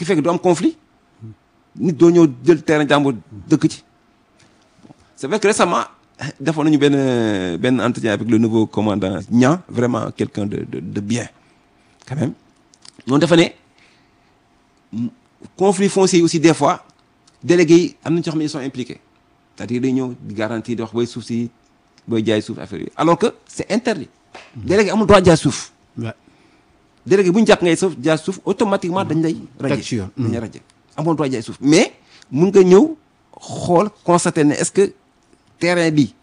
qui fait que du am conflit nit doo ñëw jël terrain jàmbur dëkk ci c'est vrai que récemment defoon nañu benn benn entretien avec le nouveau commandant Niang vraiment quelqu'un de de de bien quand même noonu dafa ne conflit foncier yi aussi des fois délégués yi am nañu ci xam ne ils sont impliqués c'est-à-dire day ñëw di garantie di wax booy suuf si booy jaay suuf affaire yi alors que c'est interdit délégué amul droit jaay suuf Ouais. délégué bu ñu jàpp ngay suuf jaay suuf automatiquement dañ lay Teg ci yoon. dañ lay raje amoon droit jaay suuf mais mun nga ñëw xool constater ne est-ce que terrain bi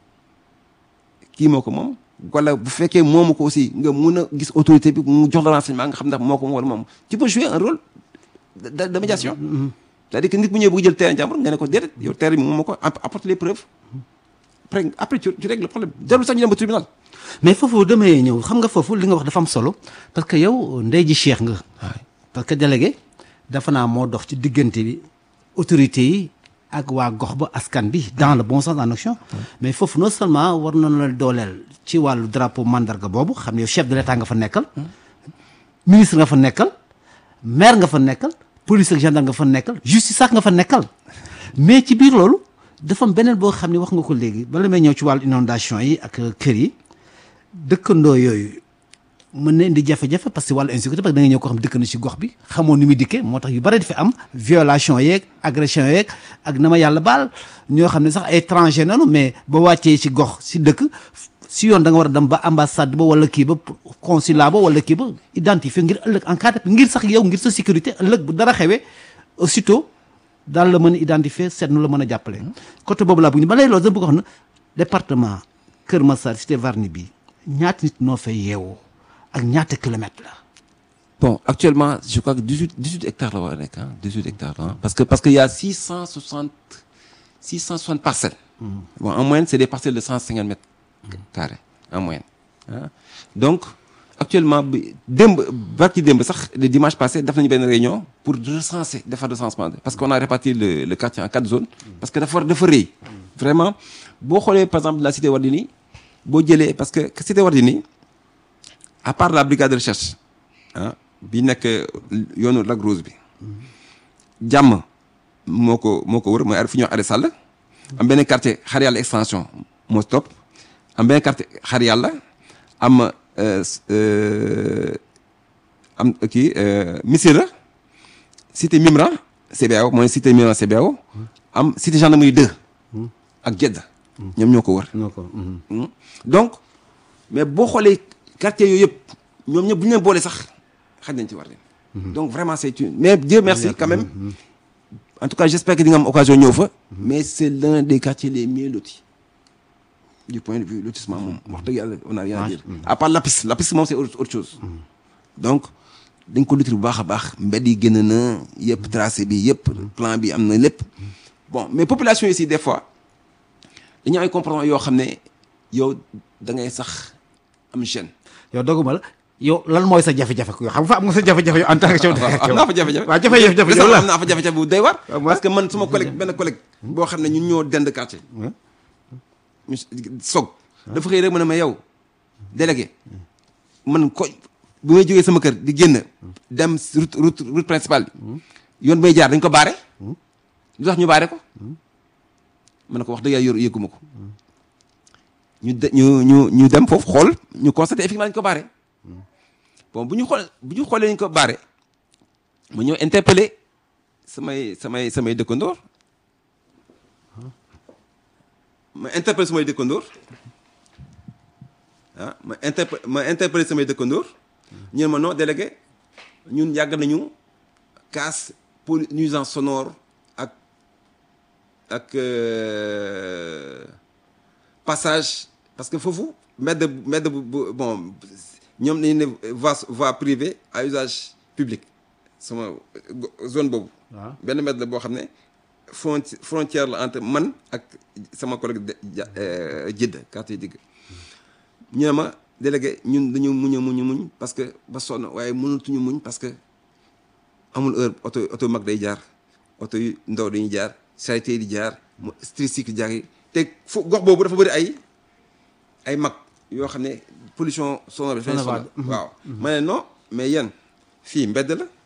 kii moo ko moom wala bu fekkee moomu ko aussi nga mun a gis autorité bi mu jox la renseignement nga xam ndax moo ko moom wala moom tu peux jouer un rôle de, de, de médiation c'est-à-dire que nit bu ñëwee bëgg jël terrain jàmbur nga ne ko déedéet yow terrain bi moom moo ko app- apporte les preuves après après tu, tu règles le problème jarul sax ñu dem ba tribunal mais foofu damay ñëw xam nga foofu li nga wax dafa am solo parce que yow ndey ji cheikh nga parce que délégué dafa naa moo dox ci diggante bi autorité yi ak waa gox ba askan bi dans le bon sens en action mais foofu non seulement war nañu la dooleel ci wàllu drapeau mandarga boobu xam ne yow chef de l'état nga fa nekkal ministre nga fa nekkal maire nga fa nekkal police ak gendarme nga fa nekkal justice ak nga fa nekkal mais ci biir loolu dafa am beneen boo xam ne wax nga ko léegi bala may ñëw ci wàllu inondation yi ak kër yi dëkkandoo yooyu mën na indi jafe-jafe parce que wàllu insécurité parce que da nga ñëw ko xam dëkk na ci gox bi xamoo ni muy dikkee moo tax yu bari dafa am violation yeeg agression yeeg ak na ma yàlla baal ñoo xam ne sax ay étranger nanu mais ba wàccee ci gox si dëkk si yoon da nga war a dem ba ambassade ba wala kii ba consulat ba wala kii ba identifier ngir ëllëg encadré ngir sax yow ngir sa sécurité ëllëg bu dara xewee aussitôt daal la mën a identifier seet nu la mën a jàppale. côté boobu laa bëgg ñu ba lay loolu da bëgg wax na département Kër Massar cité Varni bi ñaata nit noo fay yeewoo ak ñaata kilomètres la. Bon, actuellement, je crois que 18, 18 hectares là, avec, hein, 18 hectares là, parce que parce qu'il y a 660, 660 parcelles. Bon, en moyenne, c'est des parcelles de 150 mètres carrés, en moyenne. hein. Donc, actuellement, bi- demb, barki demb, sax, le dimanche passé, nous avons une réunion pour recenser, de faire le recensement. Parce qu'on a réparti le, le quartier en quatre zones. Parce que d'abord, de forêt. Vraiment, bon, par exemple, la cité Wardini, bon, parce que que cité Wardini, à part la brigade de recherche, ah bi nekk yoonu Lac Rose bi jàmm moo ko moo ko wër mooy fu ñuy wax Arrêt Sall am benn quartier xar yàlla extension moo topp am benn quartier xar yàlla am euh, euh, am kii euh, Missira cité Mimran CBAO mooy cité Mimran CBAO am cité gendarmerie 2 ak Jeddah ñoom ñoo ko wër noo ko. Hmm. donc mais boo xoolee quartier yooyu yëpp ñoom ñëpp bu ñu leen boole sax xaj nañ ci war leen donc vraiment c'est une mais Dieu merci quand même en tout cas j'espère que di nga am occasion ñëw fa mais c'est l'un des quartiers les mieux lotis du point de vue lotissement moom wax dëgg yàlla on a rien à dire à part Lapis Lapis moom c'est autre autre chose donc dañ ko lotir bu baax a baax mbedd yi génn na yëpp tracé bi yëpp plan bi am na lépp bon mais population yi aussi des fois dañu am ay comportement yoo xam ne yow da ngay sax am gêne yow doguma la yow lan mooy sa jafe-jafe yow xam nga fa am nga sa jafe-jafe yow en tant que chef de am naa fa jafe-jafe waaw jafe-jafe jafe yow récemment la am naa fa jafe-jafe bu doy war waaw parce que man suma collègue benn collègue boo xam ne ñun ñoo dend quartier ñu soog dafa xëy rek ma ne ma yow délégué man ko bu may jógee sama kër di génn dem si route route route principale bi yoon bay jaar dañ ko baare lu tax ñu baare ko ma ne ko wax dëgg yàlla yor yëgguma ko ñu de ñu ñu ñu dem foofu xool ñu constaté effectivement dañ ko baare bon bu ñu xool bu ñu xoolee ñu ko baare ma ñëw interpellé samay samay samay dëkkandoor ma interpellé samay dëkkandoor ah ma interpe ma interpellé samay dëkkandoor ñu ne ma non délégué ñun yàgg nañu casse pour nuisance sonore ak ak euh, passage parce que foofu mbedd mbedd bu bu bon ñoom dañu ne voie voie privée à usage public sama go- zone boobu. waaw benn mbedd la boo xam ne fronti frontière la entre man ak sama collègue de ja Jidda quartier digg ñu ne ma délégué ñun dañu muñ a muñ a muñ parce que ba sonn waaye mënatuñu muñ parce que amul heure oto oto mag day jaar oto yu ndaw dañuy jaar charité di jaar mu tricycle jaar yi te fu gox boobu dafa bëri ay ay mag yoo xam ne pollution sonore bi dafay Sonore sonal waaw ma ne non mais yéen fii mbedd la